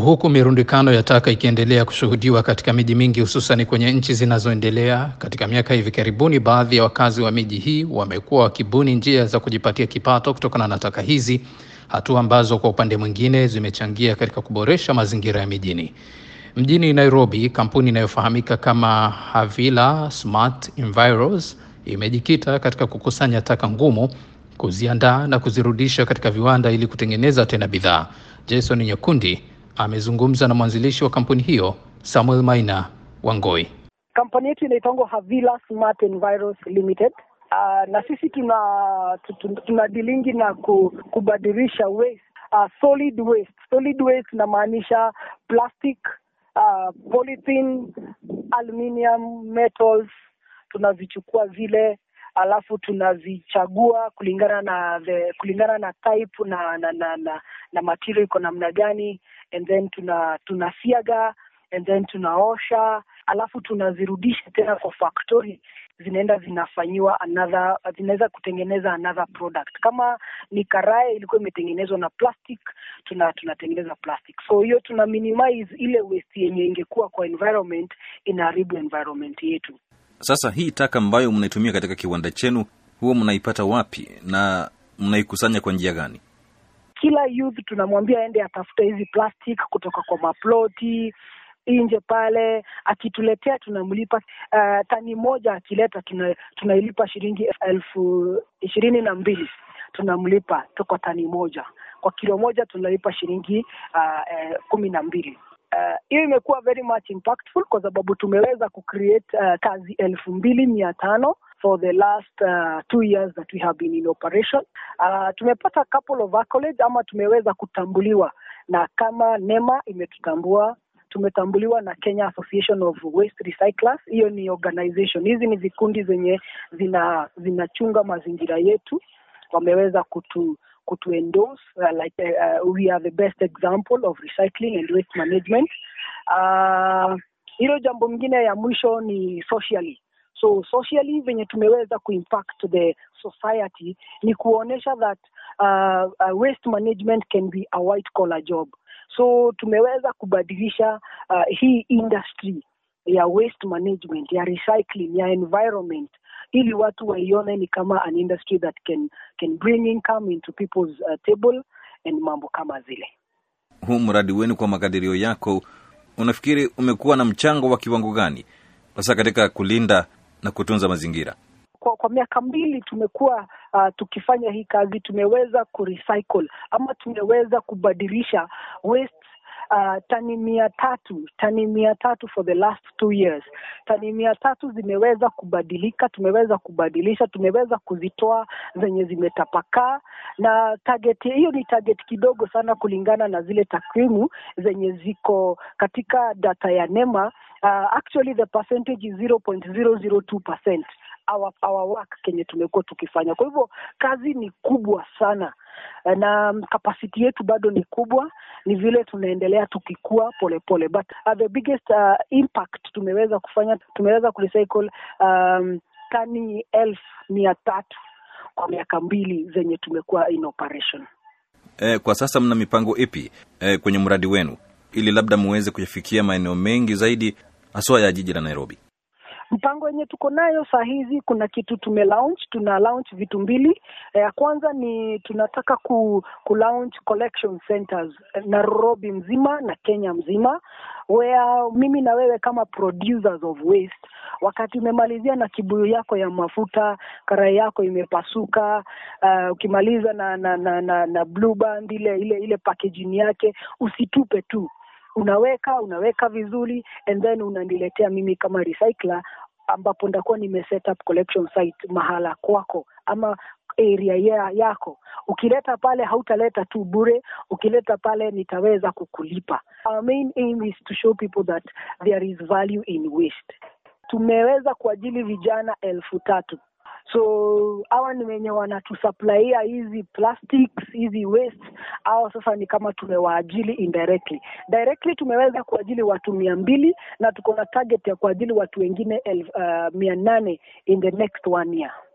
Huku mirundikano ya taka ikiendelea kushuhudiwa katika miji mingi hususani kwenye nchi zinazoendelea, katika miaka hivi karibuni, baadhi ya wakazi wa miji hii wamekuwa wakibuni njia za kujipatia kipato kutokana na taka hizi, hatua ambazo kwa upande mwingine zimechangia katika kuboresha mazingira ya mijini. Mjini Nairobi, kampuni inayofahamika kama Havila Smart Enviros imejikita katika kukusanya taka ngumu, kuziandaa na kuzirudisha katika viwanda ili kutengeneza tena bidhaa. Jason Nyakundi amezungumza na mwanzilishi wa kampuni hiyo Samuel Maina Wangoi. Kampuni yetu inaitangwa Havila Smart Enviros Limited. Uh, na sisi tuna tuna, tuna dilingi na ku, kubadilisha waste uh, solid waste. Solid waste inamaanisha plastic, uh, polythene, aluminium, metals tunavichukua vile alafu tunavichagua kulingana na the, kulingana na type na na na, na, na material iko namna gani and then tuna tunasiaga and then tunaosha alafu tunazirudisha tena kwa factory zinaenda zinafanyiwa another zinaweza kutengeneza another product kama ni karae ilikuwa imetengenezwa na plastic tuna tunatengeneza plastic so hiyo tuna minimize ile waste yenye ingekuwa kwa environment inaharibu environment yetu Sasa hii taka ambayo mnaitumia katika kiwanda chenu huwa mnaipata wapi na mnaikusanya kwa njia gani? kila youth tunamwambia aende atafute hizi plastic kutoka kwa maploti nje pale, akituletea tunamlipa uh, tani moja akileta tuna, tunailipa shilingi elfu ishirini na mbili tunamlipa kwa tani moja. Kwa kilo moja tunalipa shilingi uh, eh, kumi na mbili. hiyo uh, imekuwa very much impactful kwa sababu tumeweza kucreate uh, kazi elfu mbili mia tano for the last uh, two years that we have been in operation. Uh, tumepata couple of accolades ama tumeweza kutambuliwa na kama NEMA imetutambua tumetambuliwa na Kenya Association of Waste Recyclers. Hiyo ni organization, hizi ni vikundi zenye zina zinachunga mazingira yetu, wameweza kutu kutu endorse uh, like uh, we are the best example of recycling and waste management. Uh, hilo jambo mingine ya mwisho ni socially so socially venye tumeweza kuimpact the society ni kuonyesha that uh, uh, waste management can be a white collar job so tumeweza kubadilisha uh, hii industry ya waste management ya recycling ya environment ili watu waione ni kama an industry that can can bring income into people's uh, table and mambo kama zile Huu mradi wenu kwa makadirio yako, unafikiri umekuwa na mchango wa kiwango gani hasa katika kulinda na kutunza mazingira? kwa, kwa miaka mbili tumekuwa uh, tukifanya hii kazi, tumeweza kurecycle ama tumeweza kubadilisha waste uh, tani mia tatu tani mia tatu for the last two years. Tani mia tatu zimeweza kubadilika, tumeweza kubadilisha, tumeweza kuzitoa zenye zimetapakaa, na target hiyo ni target kidogo sana kulingana na zile takwimu zenye ziko katika data ya NEMA. Uh, actually the percentage is 0.002% our, our work kenye tumekuwa tukifanya. Kwa hivyo kazi ni kubwa sana na kapasiti yetu bado ni kubwa, ni vile tunaendelea tukikua polepole, but uh, the biggest uh, impact tumeweza kufanya, tumeweza kurecycle um, tani elfu mia tatu kwa miaka mbili zenye tumekuwa in operation. E, kwa sasa mna mipango ipi e, kwenye mradi wenu ili labda muweze kuyafikia maeneo mengi zaidi haswa ya jiji la Nairobi? Mpango yenye tuko nayo saa hizi, kuna kitu tume launch, tuna launch vitu mbili. Ya kwanza ni tunataka ku, ku launch collection centers Nairobi mzima na Kenya mzima, where mimi na wewe kama producers of waste, wakati umemalizia na kibuyu yako ya mafuta, karai yako imepasuka, uh, ukimaliza na na na, na, na blue band ile ile ile packaging yake, usitupe tu unaweka unaweka vizuri and then unaniletea mimi kama recycler ambapo ndakuwa nime set up collection site mahala kwako ama area ya, yako ukileta pale hautaleta tu bure ukileta pale nitaweza kukulipa our main aim is to show people that there is value in waste tumeweza kuajili vijana elfu tatu so hawa ni wenye wanatusuplaia hizi plastics hizi waste au sasa ni kama tumewaajili indirectly directly tumeweza kuajili watu mia mbili na tuko na target ya kuajili watu wengine elf, uh, mia nane in the next one year